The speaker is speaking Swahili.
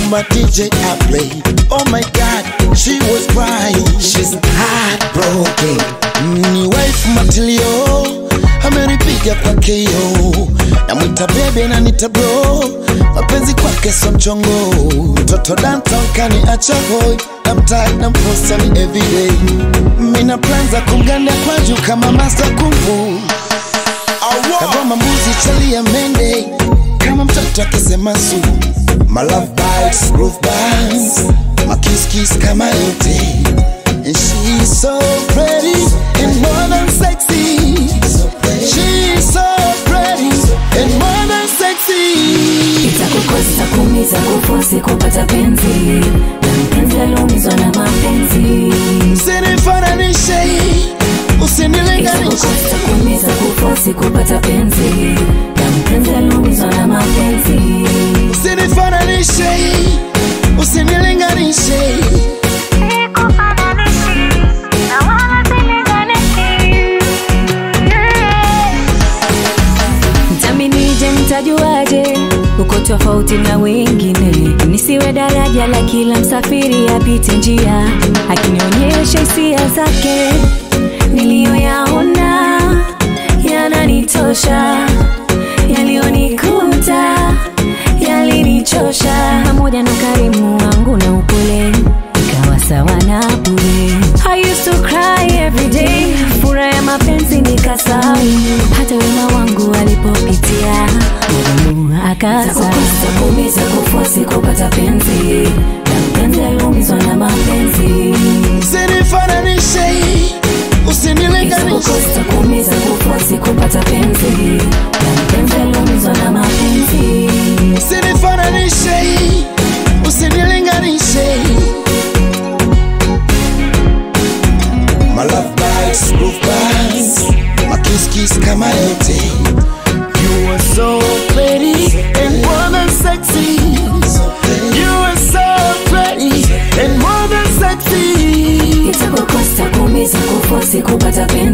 my DJ I play. Oh my God, she was crying. She's heartbroken. Ni wife matilio amenipiga kwa KO, namwita bebe na nita bro, mapenzi kwake so mchongo. Mtoto downtown kaniacha hoi, namtag na mposta ni everyday. Mina plan za kumganda kwa juu kama master kung fu kagoma mbuzi chalia mende kama mtoto akisema su my love bites groove bands my kiss kiss kama yote and she's so pretty and more than sexy she's so pretty and more than sexy itakukosa kumiza kufosi kupata penzi na mpenzi aliumizwa na mapenzi usinifananishe usinilinganishe itakukosa kumiza kufosi kupata penzi na mpenzi aliumizwa na mapenzi usinifananishe usinilinganishe mtaminije mtajuaje uko tofauti na wengine nisiwe daraja la kila msafiri apite njia akinionyesha hisia zake niliyoyaona yananitosha yaliyonikuta yalinichosha pamoja na karimu wangu na upole ikawa sawa na bure I used to cry every day fura ya mapenzi nikasahau hata wema wangu alipopitia Mungu akasa kumiza kufosi kupata penzi na mpenzi aliumizwa na mapenzi usinifananishe usinilinganishe Itakukosa kumiza kufosi kupata penzi na mpenzi aliumizwa na mapenzi usinifananishe usinilinganishe My love bites, groove bands My kiss kiss kama yote You are so pretty and more than sexy You are so pretty and more than sexy itakukosa kumiza kufosi kupata penzi